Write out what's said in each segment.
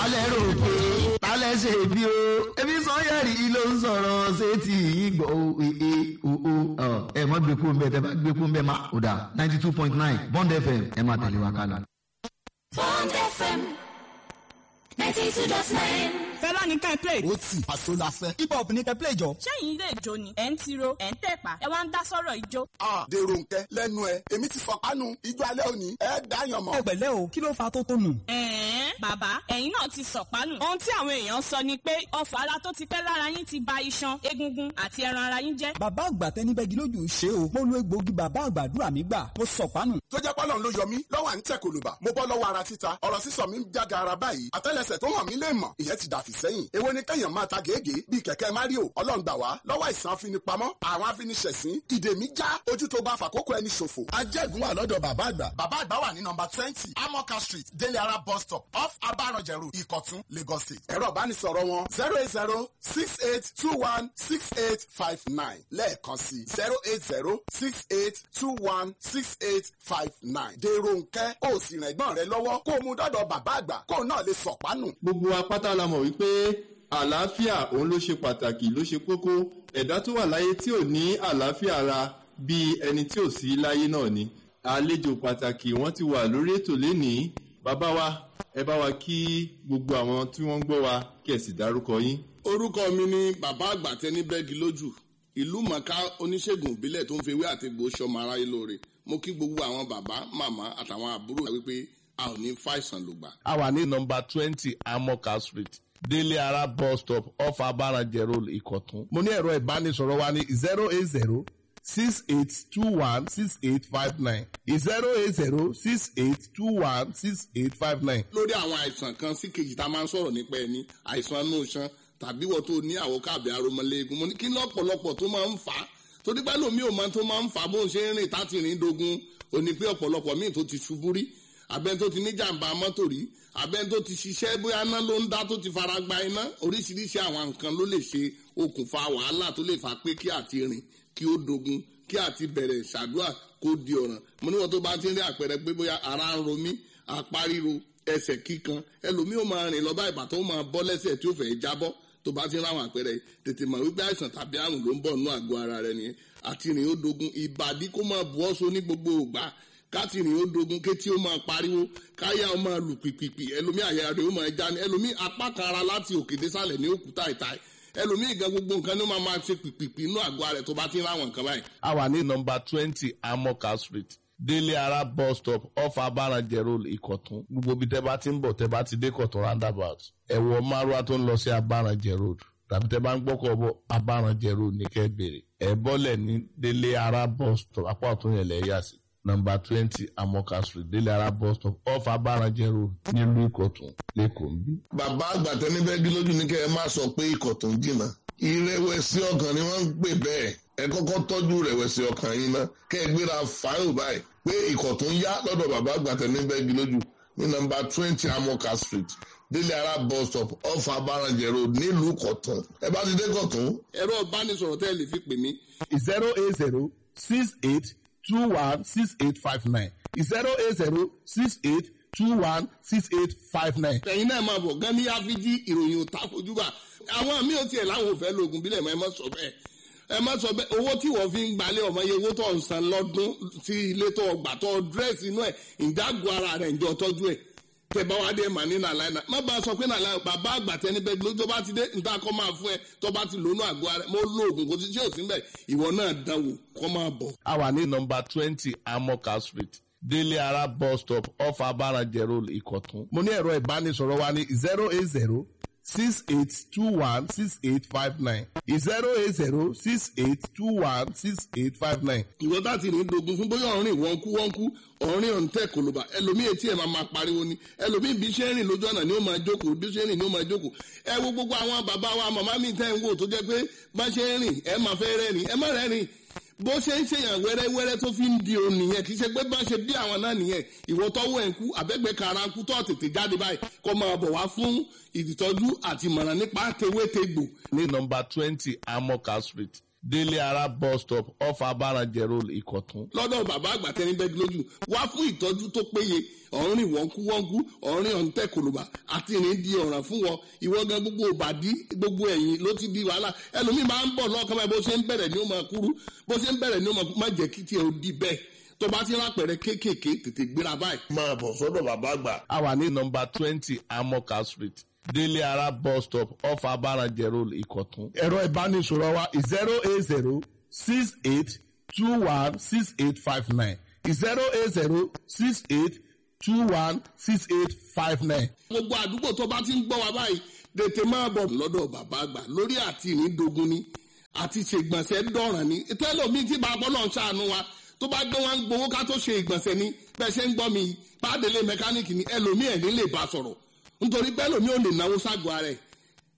tálẹ̀ rò pé tálẹ̀ ṣe bí o ebi sanyẹ̀rì ló ń sọ̀rọ̀ ṣé ti yín gbọ́ o ee o o ẹ mọ̀ gbé kú mbẹ́ tẹ́ bá gbé kú mbẹ́ má o dà ninety two point nine bond fm ẹ máa tẹ̀lé wa kálá. Bond FM 92.9. fẹ́lá ní ká ẹ play. ó tì àṣọ la fẹ́. hip hop ní kẹ́ play jọ. sẹ́yìn ilé ìjó ni ẹ̀ ń tiro ẹ̀ ń tẹ̀pá ẹ wá ń dá sọ́rọ̀ ìjó. a dèrò nkẹ lẹ́nu ẹ èmi ti fọkànù ijó alẹ́ òní ẹ dáyàn mọ́. ẹ pẹ̀lẹ́ o kí ló fa tó tó nù. ẹ̀ẹ́n bàbá ẹ̀yin náà ti sọ̀pánù. ohun tí àwọn èèyàn sọ ni pé ọfà ara tó ti pẹ́ lára yín ti ba iṣan egungun àti ẹran ara yín jẹ́. bàbá àgbà tẹni bẹ́gi lójú ṣe o mo lo egbòogi bàbá àgbàdúrà mi gbà mo sọ̀pánù. tó jẹ́ pọ́lọ́n ló yọ mí lọ́wọ́ à ń tẹ̀ kòlùbà mo bọ́ lọ́wọ́ ara títa ọ̀rọ̀ sísọ mi ń jága ara báyìí àtẹ́lẹsẹ̀ tó hàn mí lè mọ̀ ìyẹn ti dàfí sẹ́yìn èwo ni kẹ́yàn máa ta gègé bíi kẹ̀kẹ́ mario ọlọ́run gbà wá lọ́wọ́ ìsàn afinipamọ́ àwọn afiniṣẹ̀sín ìdè mi já ojú tó bá fàkókò ẹni ṣòfò. ajẹ́gun wà lọ́dọ̀ bàbá àgbà. bàbá àgbà wà ní nọmba twenty amoka street délé ara bus stop off abaranjẹrù ìkọ̀tún lagos state. ẹ̀rọ ìbánisọ̀rọ̀ wọn zero eight zero six eight two one six eight five nine lẹ́ẹ̀kan sí zero eight zero six eight two one six eight five nine. dèrò nkẹ́ ó sì rìn ẹ̀gbọ́n rẹ lọ́wọ́ kó o mú dọ́dọ̀ bàbá àgbà kó o náà lè sọ̀pánù. gbogbo wa pátá la mọ̀ wípé àlàáfíà òun ló ṣe pàtàkì ló ṣe kókó ẹ̀dá tó wà láyé tí ò ní àlàáfíà ara bíi ẹni tí ò sí láyé náà ni àlejò pàtàkì wọ́n ti wà lórí ètò lénìí bàbá wa ẹ bá wa kí gbogbo àwọn tí wọ́n ń gbọ́ wa kí ẹ sì dárúkọ yín. orúkọ mi ni bàbá àgbà tẹni bẹ́ẹ̀gì lójú ìlú mọ̀ká oníṣègùn ìbílẹ̀ tó ń fi ewé àti egbò sọmọ aráyé lóore mo kí gbogbo àwọn bàbá màmá àtàwọn àbúrò wa wípé a ò ní fàìsàn lògbà. a wà ní nọmba twenty amoka street délé ara bus stop off abaranjẹ road ìkọ̀tún. mo ní ẹ̀rọ ìbánisọ̀rọ̀ wa ní zero eight zero six eight two one six eight five nine zero eight zero six eight two one six eight five nine. lórí àwọn àìsàn kan sí kejì tá a máa ń sọ̀rọ̀ nípa ẹni àìsàn inú iṣan tàbí wọ́n tó ní àwọ̀ káàbì aromọléegun mo ní kí lọ́pọ̀lọpọ̀ tó máa ń fà á torí pé lómi ò máa tó máa ń fà á bó ń ṣe ń rìn táti rìn dogun ò ní pé ọ̀pọ̀lọpọ̀ míì tó ti ṣubú rí abẹ́ni tó ti ní jàǹbá mọ́tò rí abẹ́ni tó ti ṣiṣẹ́ bóyá iná ló ń dá tó ti fara gba iná oríṣiríṣi àwọn nǹkan ló lè ṣe okùnfà wàhálà tó lè fà pé kí àti rìn kí ó dogun kí àti bẹ̀rẹ̀ ṣàdúrà kó di ọ̀ràn mo níwọ̀n tó bá ti ń rí àpẹẹrẹ pé bóyá ara ń ro mí apá ríro ẹsẹ̀ kíkan ẹlòmíì ó máa rìn lọ bá ìgbà tó máa bọ́ lẹ́sẹ̀ tí ó fẹ́ jábọ́ tó bá ti ń ráwọn àpẹẹrẹ tètè mọ̀ wípé àìsàn tàbí àrùn ló ń bọ̀ nínú àgọ́ ara rẹ nìyẹn àti rìn ó dogun ìbàdí kó máa bu ọ́sọ ní gbogbo ògbà káti rìn ó dogun kétí ó máa pariwo káyà ó máa lù pìpìpì ẹlòmíì àyà rẹ ó máa já ní ẹlòmíì apá kan ara láti òkè désàlẹ̀ ní òkúta ìta ẹlòmíì gan gbogbo nǹkan ní ó máa máa ṣe pìpìpì inú àgọ́ ara rẹ tó bá ti ń ráwọn nǹkan báyìí. a wà ní nọmba twenty amoka street délé ara bus stop off abaranjẹ road ìkọ̀tún gbogbo ibi tẹ́ bá ti ń bọ̀ tẹ́ bá ti dé kọ̀tún roundabout ẹ̀wọ̀ márùwá tó ń lọ sí abaranjẹ road tàbí tẹ́ bá ń gbọ́kọ̀ bọ̀ abaranjẹ road ní kẹ́ bèrè ẹ̀ bọ́lẹ̀ ní délé ara bus stop apá ọ̀tún yẹn lẹ́ yà sí nọmba twenty amoka street délé ara bus stop off abaranjẹ road nílùú ìkọ̀tún lẹ́kọ̀ọ́ ń bí. bàbá àgbà tẹni bẹ́ẹ̀gì lójú ní kẹ́ ẹ má sọ pé ikọ̀ tó ń jìnnà ìrẹ̀wẹ̀sì ọkàn ni wọ́n ń pè bẹ́ẹ̀ ẹ kọ́kọ́ tọ́jú ìrẹ̀wẹ̀sì ọkàn yín ná kẹ́ ẹ gbéra fáìlì báyìí pé ikọ̀ tó ń yá lọ́dọ̀ bàbá àgbà tẹni bẹ́ẹ̀gì lójú ní nọmba twenty amoka street délé ara bus stop off abaranjẹ road nílùú kọ̀tún ẹ bá ti dé kọ̀tún. ẹ̀rọ ìbánisọ̀rọ̀ tẹ́ ẹ lè fi pè mí zero eight zero six eight two one six eight five nine zero eight zero six eight two one six eight five nine. ẹ̀yin náà máa bọ̀ gan ní áfíjí ìròyìn ò ta fojú bá àwọn míì ò tiẹ̀ láwọn ò fẹ́ lóògùn bílẹ̀ mọ́ ẹ má sọ bẹ́ẹ̀ ẹ má sọ bẹ́ẹ̀ owó tí wọ́n fi ń gbalẹ̀ ọmọ iye owó tó ń san lọ́dún sí ilé tó gbà tó dírẹ́sì inú ẹ̀ ìdágò ara rẹ̀ ìjọ tọ́jú ẹ̀ tẹ bá wá dé mà ní nàlàyé náà má bá a sọ pé nàlàyé bàbá àgbà tẹni bẹ́ẹ̀ ló tó bá ti dé níta kọ́ máa fún ẹ tó bá ti lónú àgọ́ ara mo lo oògùn kò sí tí ò sí mbẹ̀ ìwọ náà dánwò kọ́ máa bọ̀. a wà ní nọmba twenty amoka street délé ara bus stop off abaranjẹ road ìkọ̀tún. mo ní ẹ̀rọ ìbánisọ̀rọ̀ wa ní zero eight zero six eight two one six eight five nine zero eight zero six eight two one six eight five nine. ìwọ tá ti rìn dogun fún bóyá ọ̀rìn wọ́n kú wọ́n kú ọ̀rìn ọ̀ǹtẹ̀ kòlóbà ẹlòmíì etí ẹ̀ máa máa pariwo ni ẹlòmíì bí ṣe ń rìn lójú ọ̀nà ni ó máa jókòó bí ṣe ń rìn ni ó máa jókòó ẹ wo gbogbo àwọn bàbá wa màmá mi tẹ́ ń wò tó jẹ́ pé bá ṣe ń rìn ẹ máa fẹ́ rẹ́rìn ẹ má rẹ́rìn bó ṣe ń ṣèyàn wẹ́rẹ́wẹ́rẹ́ tó fi ń di òun nìyẹn kì í ṣe pé bá ṣe bí àwọn náà nìyẹn ìwọ tọ́wọ́ ẹ̀ ń kú àbẹ́gbẹ́ kara ń kú tó tètè jáde báyìí kó máa bọ̀ wá fún ìtọ́jú àti ìmọ̀ràn nípa tewétegbò. ní nọmba twenty amoka street délé ara bus stop off abarajẹ road ìkọ̀tún. lọ́dọ̀ bàbá àgbà tẹni bẹ́ẹ̀ lójú wá fún ìtọ́jú tó péye ọ̀rìn wọ́nkúwọ́nkú ọ̀rìn ọ̀ǹtẹ̀ kòlùbà àti ìrìn di ọ̀ràn fún wọn ìwọ gan gbogbo òbàdí gbogbo ẹ̀yìn ló ti di wàhálà ẹlòmíì máa ń bọ̀ lọ́kàn báyìí bó ṣe ń bẹ̀rẹ̀ ni ó máa kúrú bó ṣe ń bẹ̀rẹ̀ ni ó máa má jẹ́ kí tiẹ̀ ó di bẹ́ẹ̀ tó bá ti rápẹ̀rẹ̀ kéékèèké tètè gbéra báyìí. máa bọ̀ sọ́dọ̀ bàbá àgbà. a wà ní nọmba twenty amoka street délé ara bus stop off abarajẹ road ìkọ̀tún. ẹ̀rọ ìbánisọ̀rọ̀ wa zero eight zero six eight two one six eight five nine zero eight zero six eight two one six eight five nine. gbogbo àdúgbò tó bá ti ń gbọ́ wa báyìí tètè máa bọ̀ lọ́dọ̀ bàbá àgbà lórí àti ìrìndògún ni àti ṣègbọ̀nsẹ̀ dọ̀ràn ni tẹ́lọ̀mí tí bàbá náà ṣàánú wa tó bá gbé wọn gbowó ká tó ṣe ìgbọ̀nsẹ̀ ni bẹ́ẹ̀ ṣe ń gbọ́ mi pàdélé mẹkáníìkì ni ẹlòmíì ẹ̀ ní lè bá sọ̀rọ̀ nítorí pé ẹlòmíì ò lè náwó ságọ́ ara ẹ̀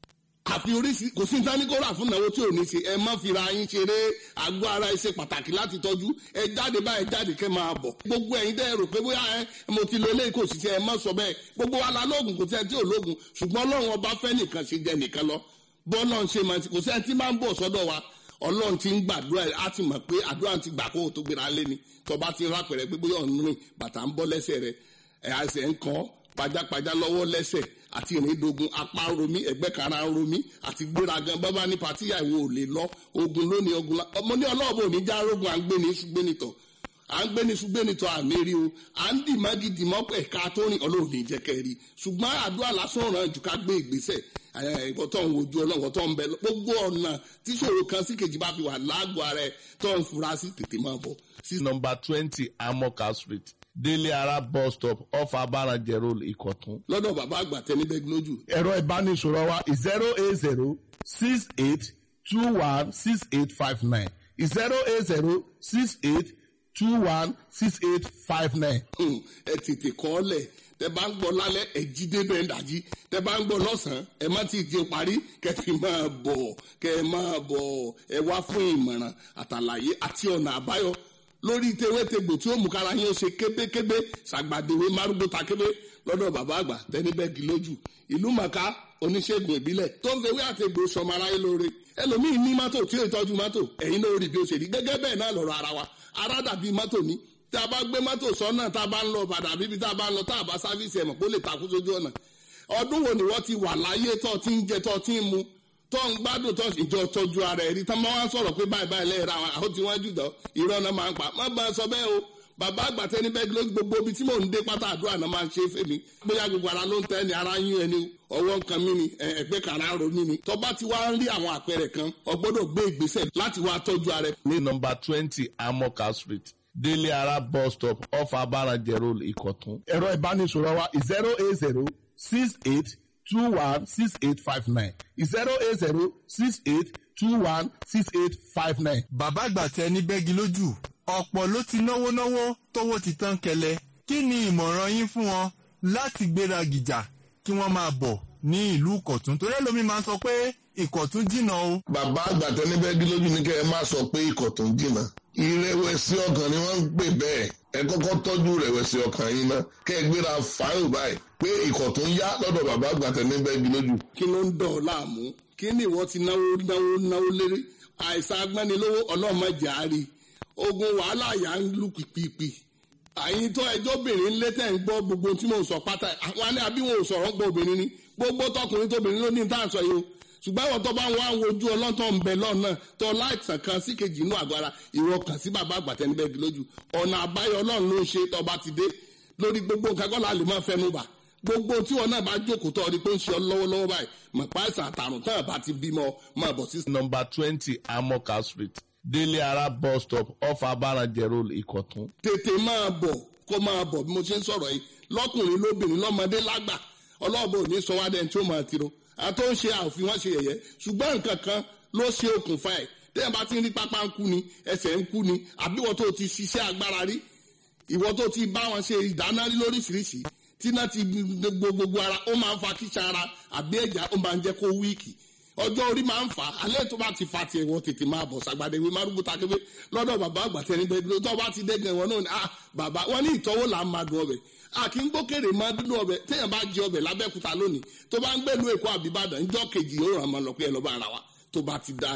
àfi oríṣi kò sí nítorí kó rà fún ìnáwó tí ò ní ṣe ẹ má fira yín ṣeré àgọ́ ara ẹ ṣe pàtàkì láti tọ́jú ẹ jáde báyìí jáde kẹ́ máa bọ̀ gbogbo ẹ̀yin dẹ́ rò pé bóyá ẹ mo ti lo eléyìí kò sì ṣe ẹ má sọ bẹ́ẹ̀ gbogbo wa la lóògùn kò sí ẹ tí ò lóògùn ṣùgbọ́n ọlọ́run ọba fẹ́ nìkan ṣe jẹ nìkan lọ bọ́ọ̀lọ́ ń ṣe máa ti kò sí ẹ tí máa ń bọ̀ sọ́dọ̀ wa ọlọ́run ti ń gbàdúrà ẹ̀ á ti mọ̀ pé àdúrà ti gbà kó o tó gbéra lé ni tọba ti rápẹ̀rẹ̀ pé bóyá ọ̀nù rìn bàtà ń bọ́ lẹ́sẹ̀ rẹ̀ ẹ̀ àṣẹ ń kàn pajápajá lọ́wọ́ lẹ́sẹ̀ àti ìrìndògùn apá ń romí ẹ̀gbẹ́ kara ń romí àti gbéragan bábá ní patíyà ìwò ò lè lọ ogun lónìí ogun la ọmọ ní ọlọ́ọ̀bù ò ní já rógun à ń gbé ní ṣùgbẹ́nitọ̀ à ń gbé ní ṣùgbẹ́nitọ̀ àmì rí o à ń dì mọ́gì dì mọ́ ẹ̀ka tó rìn ọlọ́run ní jẹ́ kẹ́rì ṣùgbọ́n àdúrà lásán ràn jù ká gbé ìgbésẹ̀ ìkọ̀tọ̀ ń wojú ọlọ́run tó ń bẹ gbogbo ọ̀nà tíṣòro kan sí kejì bá fi wà lágọ̀ọ́ ara ẹ̀ tó ń fura sí tètè máa bọ̀ sí nọmba twenty amoka street délé ara bus stop off abarajẹ road ìkọ̀tún. lọ́dọ̀ bàbá àgbà tẹni bẹ́ẹ̀ lójú. ẹ̀rọ ìbánisọ̀rọ̀ wa zero eight zero six eight two one six eight five nine zero eight zero six eight two one six eight five nine. ẹ tètè kọ́ ọ lẹ̀ tẹ bá ń gbọ́ lálẹ́ ẹ jí débẹ̀ ń dàjí tẹ bá ń gbọ́ lọ́sàn-án ẹ má ti di parí kẹfì máa bọ̀ kẹ máa bọ̀ ẹ wá fún ìmọ̀ràn àtàlàyé àti ọ̀nà àbáyọ lórí tewétegbò tí ó mú kára yín ó ṣe kébékébé ṣàgbàdéwé márùgbó takébé lọ́dọ̀ bàbá àgbà tẹ́nibẹ́gì lójú ìlú màkà oníṣègùn ìbílẹ̀ tó ń fewé àtegbò sọmọ aráyé lóore ẹlòmíín ní mọ́tò tí ó ìtọ́jú mọ́tò ẹ̀yin náà ó rí bí ó ṣe rí gẹ́gẹ́ bẹ́ẹ̀ náà lọ́rọ̀ ara wa ara dàbí mọ́tò ní tá a bá gbé mọ́tò sọ́nà tá a bá ń lọ bàdà bíbi tá a bá ń lọ tá a bá sáfíìsì ẹ̀mọ̀ kó lè takú sójú ọ̀nà ọdún wo ni wọ́n ti wà láyé tó ti ń jẹ tó ti ń mu tó ń gbádùn tó ìjọ tọ́jú ara ẹ̀rí tá máa wá sọ̀rọ̀ pé báyìí báyìí lẹ́yìn ra àwọn àwọn tí wọ́n jù dán irọ́ náà máa ń pa má bá a sọ bẹ́ẹ̀ o bàbá àgbà tẹni bẹ́ẹ̀ ló gbogbo ibi tí mò ń dé pátá àdúrà náà máa ń ṣe fèmí bóyá gbogbo ara ló ń tẹ́ ni ara yín ẹni ọwọ́ nǹkan mi ni ẹgbẹ́ kan ara ro mi ni tó bá ti wá ń rí àwọn àpẹẹrẹ kan o gbọ́dọ̀ gbé ìgbésẹ̀ láti wá tọ́jú ara ẹ̀. ní nọmba twenty amoka street délé ara bus stop off abarajẹ road ìkọ̀tún. ẹ̀rọ ìbánisọ̀rọ̀ wa zero eight zero six eight two one six eight five nine zero eight zero six eight two one six eight five nine. bàbá àgbà tẹ ní bẹ́gi lójú ọ̀pọ̀ ló ti náwó náwó tówó ti tán kẹlẹ̀ kí ni ìmọ̀ràn yín fún wọn láti gbéra gìjà kí wọ́n máa bọ̀ ní ìlú ìkọ̀tún torí ẹlòmíín máa ń sọ pé ìkọ̀tún jìnnà o. bàbá àgbà tẹ ní bẹ́gi lójú ní kẹ́ ẹ má sọ pé ìkọ̀tún jìnnà ìrẹ̀wẹ̀sì ọkàn ni wọ́n ń pè bẹ́ẹ̀ ẹ kọ́kọ́ tọ́jú ìrẹ̀wẹ̀sì ọkàn yín ná kẹ́ ẹ gbéra fáyọ̀ báyìí pé ìkọ̀tún yá lọ́dọ̀ bàbá àgbà tẹ ní bẹ́gi lójú. kí ló ń dọ̀ ọ́ láàmú kí ni ìwọ ti náwó náwó náwó lérí àìsàn agbẹ́nilówó ọlọ́mọdé àárí ogun wàhálà yà ń lù pìpìpì àyìn tó ẹjọ́ obìnrin lé tẹ̀ ń gbọ́ gbogbo tí mò ń sọ pátá àwọn alẹ́ àbí wọn ò sọ̀rọ̀ gbọ́ obìnrin ni gbogbo tọkùnrin tóbìnrin ló ní tá à ń sọ yìí o ṣùgbọ́n àwọn tó bá ń wá wojú ọlọ́tọ̀ ń bẹ lọ́nà tó láìsàn kan sí kejì inú àgọ́ ara ìwọ kàn sí bàbá àgbàtẹ́ níbẹ̀ bí lójú ọ̀nà àbáyọ ọlọ́run ló ń ṣe tọba ti dé lórí gbogbo nǹkan kọ́ la lè máa fẹnu bà gbogbo tí wọn náà bá jókòó tó ọdí pé ń ṣe ọ lọ́wọ́lọ́wọ́ báyìí mọ̀ páìsàn àtàrùn tán àbá ti bímọ máa bọ̀ sí. nọmba twenty amoka street délé ara bus stop off abarajẹ road ìkọ̀tún. tètè máa bọ̀ kó máa bọ̀ bí mo ṣe ń sọ̀rọ̀ yìí lọ́kùnrin lóbìnrin lọ́mọdé lágbà ọlọ́ọ̀bọ ò ní sọ wá dẹ́n tí ó máa tiro àti ó ń ṣe àfi wọ́n ṣe yẹ̀yẹ́ ṣùgbọ́n nǹkan kan ló ṣe okùnfà ẹ̀ tẹ́yìn bá ti ń rí pápá ń kú ni ẹsẹ̀ ń kú ni àbí ìwọ tó ti ṣiṣẹ́ agbára rí ìwọ tó ti bá wọn ṣe ìdáná rí lóríṣiríṣi tí náà ti gbogbo ara ó máa ń fa kíṣà ara àbí ẹ̀já ó máa ń jẹ́ kó wíìkì ọjọ́ orí máa ń fà á alẹ́ tó bá ti fa tiẹ̀ wọ́n tètè máa bọ̀ sàgbàdé ìwé márùgbó takébé lọ́dọ̀ bàbá àgbàtẹ́ níbẹ̀ dúró tó bá ti dẹ́gàn wọn náà ni ah bàbá wọn ní ìtọ́wò là ń máa dùn ọbẹ̀ a kì í gbókèrè máa dúdú ọbẹ̀ téèyàn bá jẹ ọbẹ̀ lábẹ́kúta lónìí tó bá ń gbẹ́lu èkó àbíbàdàn ńjọ́ kejì yóò ràn máa lọ pé ẹ lọ́ bá ara wa tó bá ti dá ni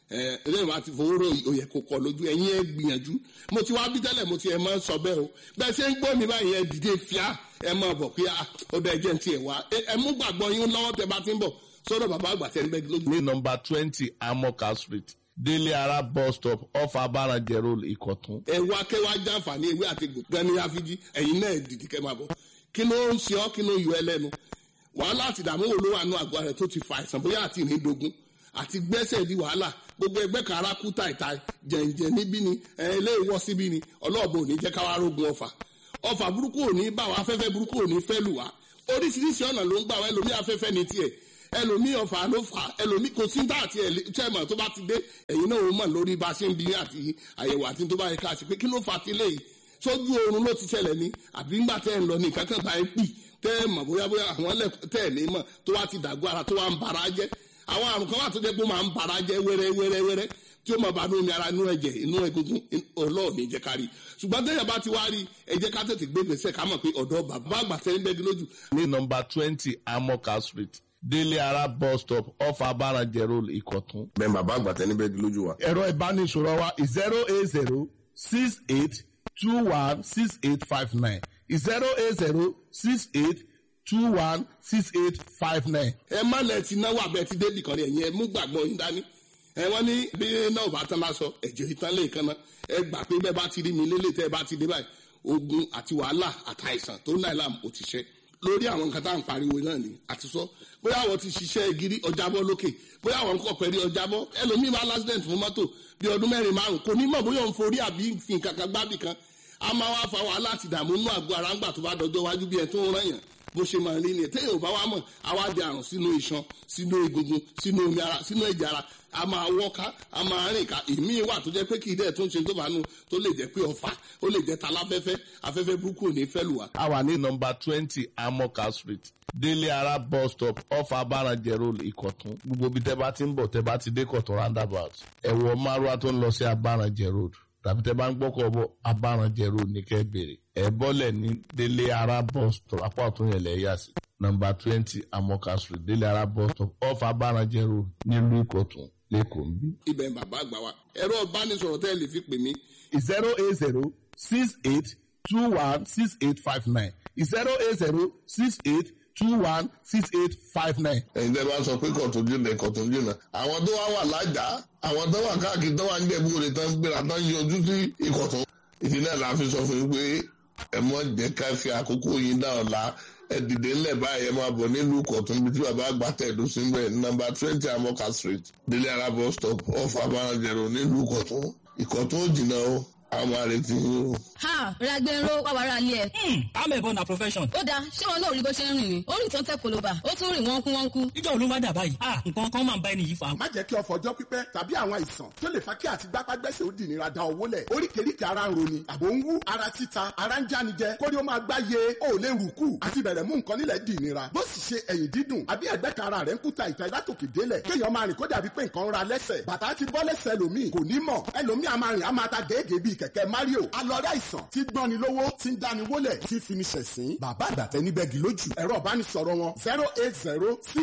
ẹ ẹlẹ́yìn wa ti fowó rò òyẹ kò kọ lójú ẹ̀yin ẹ gbìyànjú mo ti wá bí tẹ́lẹ̀ mo ti ẹ̀ máa ń sọ bẹ́ẹ̀ o bẹ́ẹ̀ ṣe ń gbọ́ mi báyìí ẹ dìde fíà ẹ máa bọ̀ pé ó dá ẹjẹ́ ti ẹ̀ wá ẹ mú gbàgbọ́ yín lọ́wọ́ tẹ bá ti ń bọ̀ sọ́dọ̀ bàbá àgbà tẹ́ ń bẹ́ lójú. ní nọmba twenty amoka street délé ara bus stop off abarajẹ road ìkọ̀tún. ẹ wá kẹ́ wá jàǹfààní ewé àti egbò gan ní àfijì ẹ̀yin náà dìde kẹ́ máa bọ̀ kí ló ń ṣe ọ́ kí ló ń yọ ẹ lẹ́nu wàhálà àti ìdààmú wo ló wà nù àgọ́ rẹ̀ tó ti fa àìsàn bóyá àti ìrìndògún àti gbẹ́sẹ̀ di wàhálà gbogbo ẹgbẹ́ kan ara kú tàìtàì jẹ̀ǹjẹ̀ níbí ni ẹ ilé ìwọ́ síbí ni ọlọ́ọ̀bù ò ní jẹ́ káwá rógun ọfà ọfà burúkú ò ní bá wa afẹ́fẹ́ burúkú ò ní fẹ́ lù wá oríṣiríṣi ọ̀nà ló ń gbà wá ẹlòmí afẹ́fẹ́ ní tiẹ̀ ẹlòmí ọfà ló fà ẹlòmí kò sí dá àti ẹ̀lẹ́tẹ̀mọ̀ tó bá ti dé ẹ̀yin náà ó mọ̀ lórí bá a ṣe ń bí àti àyẹ̀wò àti tó bá yẹ ká ṣe pé kí ló fà ti léyìí sójú oorun ló ti ṣẹlẹ̀ ní àbí ńgbà tẹ́ ẹ̀ ń lọ ní kankan bá ẹ pì tẹ́ ẹ mọ̀ bóyá bóyá àwọn tẹ́ ẹ̀ ní mọ̀ tó wá ti dàgbọ́ ara tó wá ń bara jẹ́ àwọn àrùn kan wà tó jẹ́ pé ó máa ń bara jẹ́ wẹ́rẹ́ wẹ́rẹ́ wẹ́rẹ́ tí ó máa bá nínú ara inú ẹ̀jẹ̀ inú egungun ọlọ́ọ̀ni jẹ́ ká rí ṣùgbọ́n tẹ́yà bá ti wá rí ẹ jẹ́ ká tètè gbé gbèsè ká mọ̀ pé ọ̀dọ́ bàbá àgbà tẹ́ ń bẹ́gi lójú. ní nọmba twenty amoka street délé ara bus stop off abarajẹ road ìkọ̀tún. bẹ́ẹ̀ bàbá àgbà tẹ́ ní bẹ́gi lójú wa. ẹ̀rọ ìbánisọ̀rọ̀ wa zero eight zero six eight two one six eight five nine zero eight zero six eight two one six eight five nine. ẹ má lẹ ti náwó abẹ ti débì kan rí ẹ̀yin ẹ mú gbàgbọ́ yín dání ẹ wọ́n ní bí náà bá tán lásọ ẹ̀jẹ̀ ìtàn lè kan náà ẹ gbà pé bẹ́ẹ̀ bá ti rí mi lélẹ̀ tẹ́ ẹ bá ti dé báyìí ogun àti wàhálà àtàìsàn tó náà làm ò ti ṣe lórí àwọn nǹkan tá à ń pariwo náà ni àti sọ bóyá àwọn ti ṣiṣẹ́ gírí ọjàbọ́ lókè bóyá àwọn kọ̀ pẹ̀lú ọjàbọ́ ẹlòmíì bá lásìdẹ̀ǹt fún mọ́tò bí ọdún mẹ́rin márùn kò ní mọ̀ bóyá òun forí àbí fi nǹkan kan gbábì kan a máa wá fa wàhálà àti ìdààmú inú àgọ́ ara ńgbà tó bá dọjọ́ wájú bí ẹ tó ń rán yàn bó ṣe máa rí nìyẹn téèyàn ò bá wá mọ̀ á wá di àrùn sínú iṣan sínú egungun sínú omi ara sínú ẹ̀jẹ̀ ara a máa wọ́ká a máa rìn ká ìmíì wà tó jẹ́ pé kì í dẹ̀ tó ń ṣe tó bá nù tó lè jẹ́ pé ọ̀fà ó lè jẹ́ taláfẹ́fẹ́ afẹ́fẹ́ burúkú ò ní fẹ́ lù wá. a wà ní nọmba twenty amoka street délé ara bus stop off abarajẹ road ìkọ̀tún gbogbo ibi tẹ́ bá ti ń bọ̀ tẹ́ bá ti dé kọ̀tún roundabout ẹ̀wọ̀ márùwá tó ń lọ sí abarajẹ road tàbí tẹ́ bá ń gbọ́kọ̀ bọ̀ abarajẹ road ní kẹ́ bèrè ẹ̀ bọ́lẹ̀ ní délé ara bus stop apá ọ̀tún yẹn lẹ̀ yà sí nọmba twenty amoka street délé ara bus stop off abarajẹ road nílùú ìkọ̀tún lẹ́kọ̀ọ́ ń bí. ibẹ̀ bàbá àgbà wa ẹ̀rọ ìbánisọ̀rọ̀ tẹ́ ẹ lè fi pè mí. zero eight zero six eight two one six eight five nine zero eight zero six eight two one six eight five nine. ẹ̀yin tẹ́ bá sọ pé kọ̀tún jìnnà kọ̀tún jìnnà àwọn tó wá wà lájà àwọn tó wà káàkiri tó wà ń jẹ̀bú òde tán gbéra tán yọjú sí ìkọ̀tún ìdí náà la fi sọ fún yín pé ẹ mọ̀ jẹ́ ká fi àkókò yín dá ọ̀la ẹ dìde ńlẹ̀ báyìí ẹ máa bọ̀ nílùú kọ̀tún bí tí bàbá àgbà tẹ̀dó sí bẹ́ẹ̀ nọ́mbà twenty amoka street délé ara bus stop off abarajẹ̀rọ nílùú kọ̀tún ìkọ̀tún ò jìnnà o àwọn àrètí yín o. ha ragbero wà wàrà ilé ẹ. amẹ̀bọ na profession. ó dáa ṣé wọn náà rí bó ṣe ń rìn ni ó rìn tó ń tẹ koloba ó tún rìn wọ́nkú wọ́nkú. ìjọ òun ló wá dà báyìí ah nǹkan kan máa ń bá ẹni yìí fa. má jẹ́ kí ọ̀fọ̀ ọjọ́ pípẹ́ tàbí àwọn àìsàn tó lè fa kí àti gbápágbẹ́sẹ̀ ó dì nira da owó lẹ̀ oríkèéríkèé ara ń roni àbò ń wú ara títa ara ń jánijẹ kórí ó máa gbá ye ó lè rù kù àti bẹ̀rẹ̀ mú nǹkan nílẹ̀ dì nira bó sì ṣe ẹ̀yìn dídùn àbí ẹ̀gbẹ́ kan ara rẹ̀ ń kúta ìta látòkè délẹ̀ kéèyàn máa rìn kó dàbí pé nǹkan ń ra lẹ́sẹ̀ bàtà ti bọ́ lẹ́sẹ̀ ẹlòmíì kò ní mọ̀ ẹlòmíì a máa rìn a máa ta gèégèé bíi kẹ̀kẹ́ Mario alọ́rẹ́ àìsàn tí gbọ́ni lówó tí ń dáni wólẹ̀ tí fini ṣẹ̀sín bàbá àgbàtẹ́ níbẹ̀gì lójú ẹ̀rọ ìbánisọ̀rọ̀ wọn zero eight zero six